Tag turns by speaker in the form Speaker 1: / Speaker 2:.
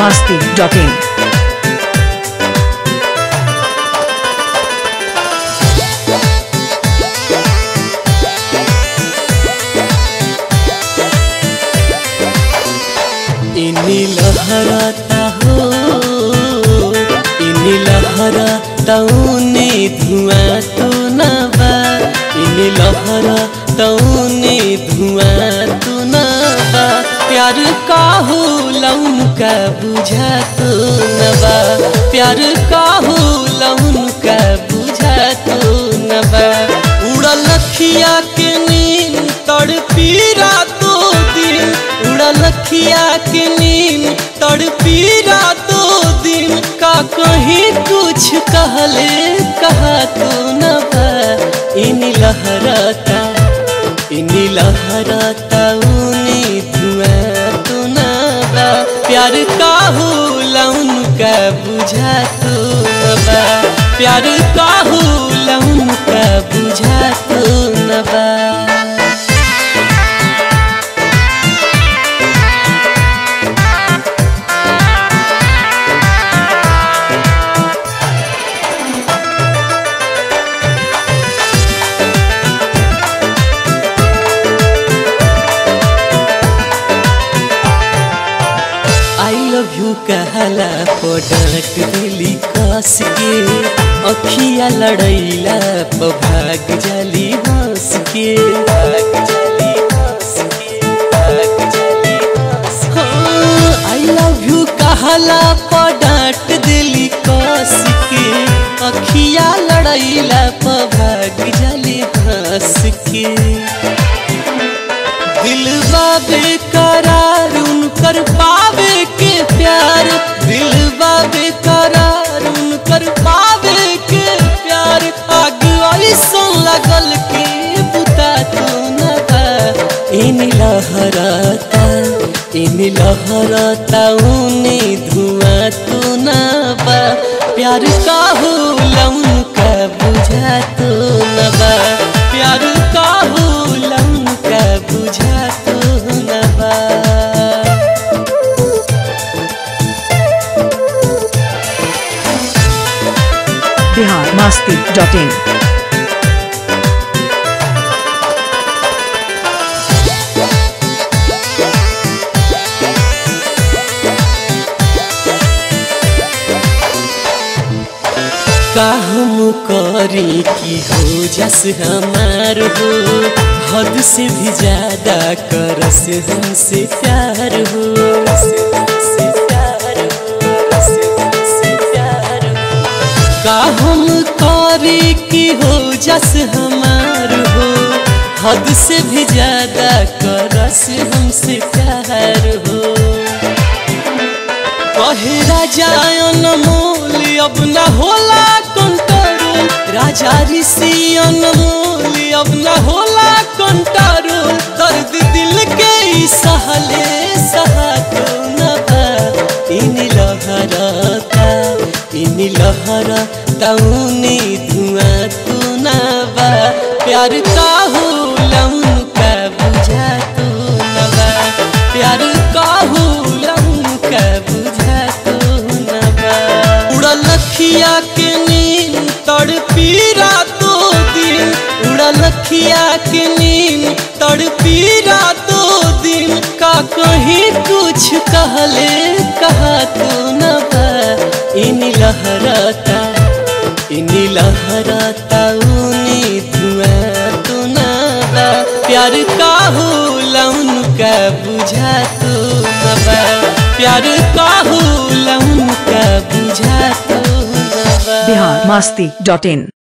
Speaker 1: masti.in.
Speaker 2: इनी लहराता हो इनी लहराता उने धुआं तो न बा इनी लहराता उने धुआं तो न बा प्यार काहू लौन का बुझा तो न बा प्यार काहू लौन का बुझा तो न बा उड़ल लखिया के नींद तड़पी रातों दिन उड़ल लखिया के नींद तड़पी रातों दिन का कहीं कुछ कहले कहा तो न बा इन लहराता इन लहराता ऊनी धुआं तो न बा प्यार काहू लौन का बुझा तो न बा प्यार काहू लौन का बुझा तो न बा आई लव यू कहला पडट दिली कस के अखिया लड़ैला प भाग जाली हंस के भाग जाली हंस के भाग जाली हंस आई लव यू कहला पडट दिली कस के अखिया लड़ैला प भाग जाली हंस के दिलवा बेकरार उनकर पावे के प्यार दिलवा बेकरार उनकर पावे के प्यार आग ऐसन लगल के बुता तो न बा इन लहराता इन लहराता उने धुआं तो न बा प्यार काहू लौन का बुझा तो न बा प्यार काहू लौन का बुझा तो न बा
Speaker 1: Bihar masti.in.
Speaker 2: का हम करी की हो जस हमार हो हद से भी ज्यादा करस हमसे प्यार हो हमसे प्यार हो, हमसे प्यार हो। का हम करी की हो जस हमार हो हद से भी ज्यादा करस हमसे प्यार हो कहे राजा अनमोल अब न होला कंट्रोल राजा ऋषि अनमोल अब न होला कंट्रोल दर्द दिल के ई सहले सहा तो न बा इन लहराता इन लहराता उने धुआं तो न बा प्यार काहू लौन का बुझा तो न बा प्यार काहू लौन का बुझा तो न बा उड़ल लखिया के नींद तड़पी रातों दिन उड़ल लखिया के नींद तड़पी रातों दिन का कहीं कुछ कहले कहा तो न बा इन लहराता इन लहराता ऊनी धुआं तो न बा प्यार काहू लौन का बुझा तो न बा प्यार काहू लौन का बुझा तो न बा
Speaker 1: Bihar masti.in.